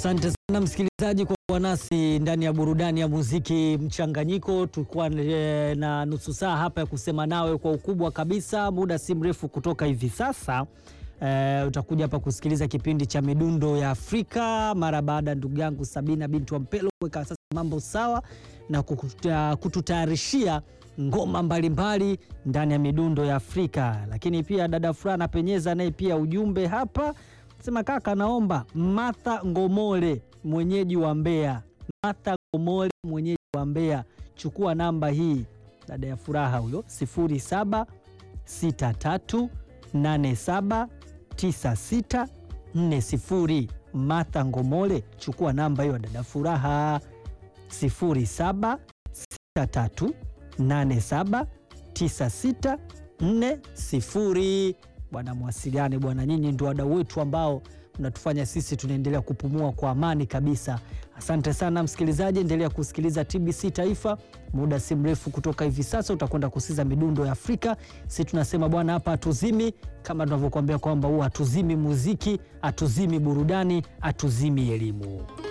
Asante sana msikilizaji kwa kuwa nasi ndani ya burudani ya muziki mchanganyiko. Tulikuwa e, na nusu saa hapa ya kusema nawe kwa ukubwa kabisa. Muda si mrefu kutoka hivi sasa e, utakuja hapa kusikiliza kipindi cha midundo ya Afrika mara baada ya ndugu yangu Sabina bintu wa Mpelo kuweka sasa mambo sawa na kukuta- kututayarishia ngoma mbalimbali ndani ya midundo ya Afrika. Lakini pia dada Furana Penyeza naye pia ujumbe hapa sema kaka, naomba Martha Ngomole mwenyeji wa Mbeya, Martha Ngomole mwenyeji wa Mbeya, chukua namba hii, dada ya furaha huyo, 0763879640. Martha Ngomole, chukua namba hiyo, dada furaha 0763879640. Bwana mwasiliane bwana, nyinyi ndio wadau wetu ambao mnatufanya sisi tunaendelea kupumua kwa amani kabisa. Asante sana msikilizaji, endelea kusikiliza TBC Taifa. Muda si mrefu kutoka hivi sasa utakwenda kusikiza midundo ya Afrika. Si tunasema bwana, hapa hatuzimi, kama tunavyokuambia kwamba huwa hatuzimi muziki, hatuzimi burudani, hatuzimi elimu.